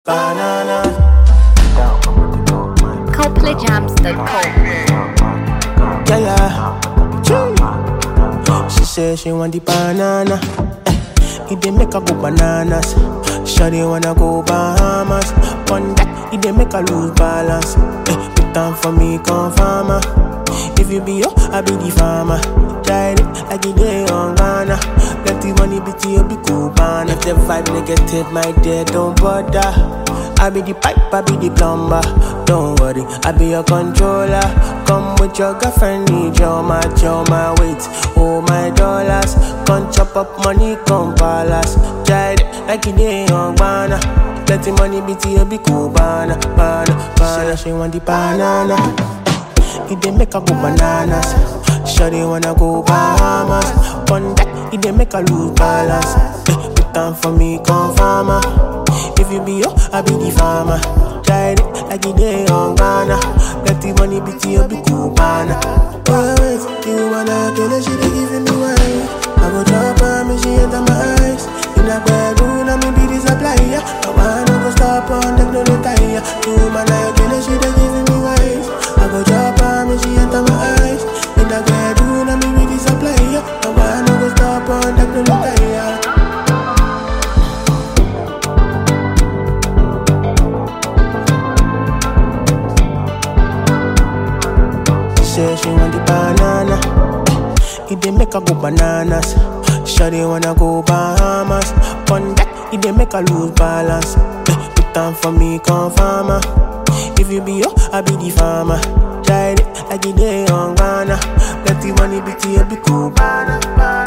Banana. ColdplayJams.com. Yeah, yeah. Chee. She say she want the banana. Eh, it dey make her go bananas. Shawty wanna go Bahamas. One that it dey make her lose balance. Eh, put down for me, come farmer. If you be yo, I be the farmer. Tried it like it day on Ghana. Let the money be to you, be cool, man. If the vibe negative, my dear, don't bother. I be the pipe, I be the plumber. Don't worry, I be your controller. Come with your girlfriend, need your match, your my weight, oh my dollars. Come chop up money, come palace. Tried it like it day on Ghana. Let the money be to you, be cool, banana, banana, banana. She want the banana. It dey make her go bananas. Shawty wanna go Bahamas. One that it dey make her lose balance. Eh, put down for me, come farmer. If you be yo, I be the farmer. Tried it like it day on Ghana. Let the money be to you, be cool, banana. Oh, wait, you wanna kill her, she dey giving me wine. I go drop her, me she enter my eyes. In a bedroom, I me be the supplier. No one no go stop on them, no retire. You man, I kill her, she dey giving me wine. I go drop her, me she enter my eyes. In a bedroom, I me be the supplier. No one no go stop on them, no retire. She say she want the banana. It dey make her go bananas. Shawty wanna go Bahamas. One that it dey make her lose balance. Eh, put down for me, come farmer. If you be yo, I be the farmer. Tried it like it day on Ghana. Let the money be to you, be cool. Banana, banana.